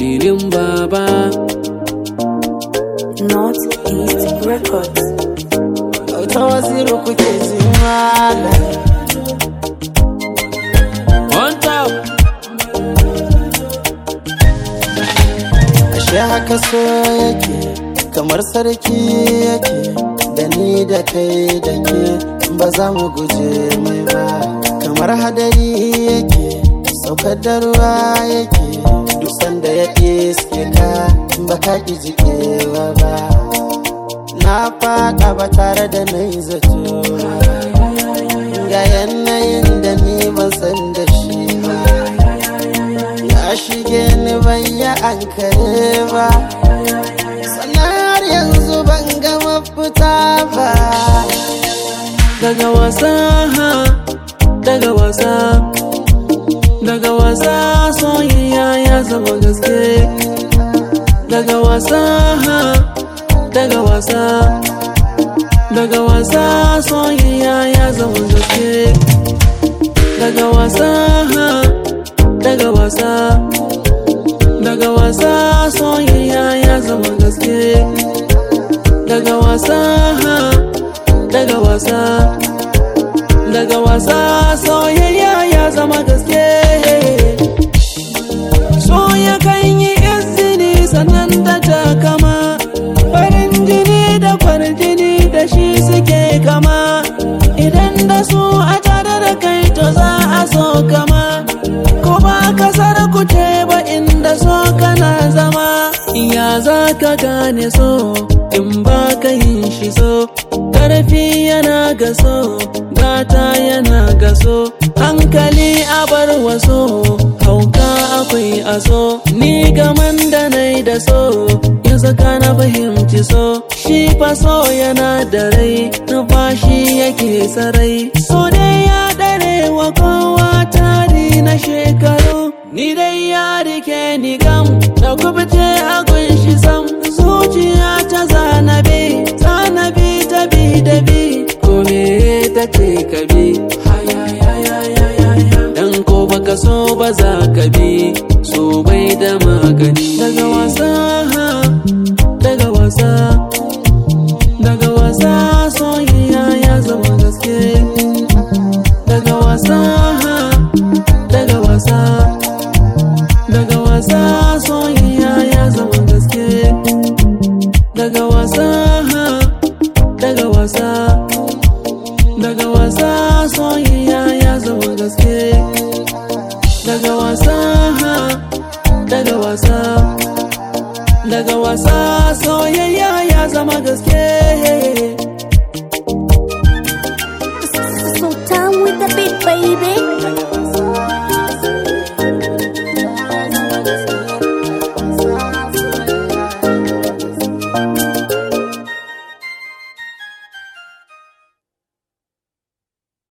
filin baba Northeast Records. ta wasiru kuke ji malam on top ashe haka so yake kamar sarki yake da ni da kai da ke ba za mu guje mai ba kamar hadari yake saukar da ruwa yake duk sanda ya iske ka ba ka ƙi jiƙewa ba na faɗa ba tare da na yi zato ba ga yanayin da ni ban san da shi ba ya shige ni ban yi ankare ba sannan har yanzu ban ga mafita ba daga wasa daga wasa daga wasa soyayya ya zama gaske daga wasa daga wasa daga wasa soyayya ya zama gaske daga wasa daga wasa daga wasa soyayya ya zama gaske daga wasa daga wasa daga wasa soyayya ya zama gaske so ya kan yi izini sannan da takama farin jini da kwarjini da shi suke kama idan da su a tare da kai to za a so kama ko ba kasar ku ce ba inda so kana zama ya za ka gane so in ba ka yin shi so karfi yana gaso gata yana gaso hankali a bar waso hauka akwai aso ni gaman da nai da so ya saka na fahimci so shi fa so yana da rai numfashi yake sarai so dai ya dare wa kowa tari na shekaru ni dai ya rike ni gam da kubuce a gunshi sam zuciya ta zanabi zanabi ta bi da bi ko me ta ce ka bi dan ko baka so ba za ka bi so bai da magani daga wasa daga wasa daga wasa soyayya ya zama gaske daga wasa daga wasa daga wasa soyayya ya zama gaske daga wasa daga wasa daga wasa soyayya ya zama gaske daga wasa daga wasa daga wasa soyayya ya zama gaske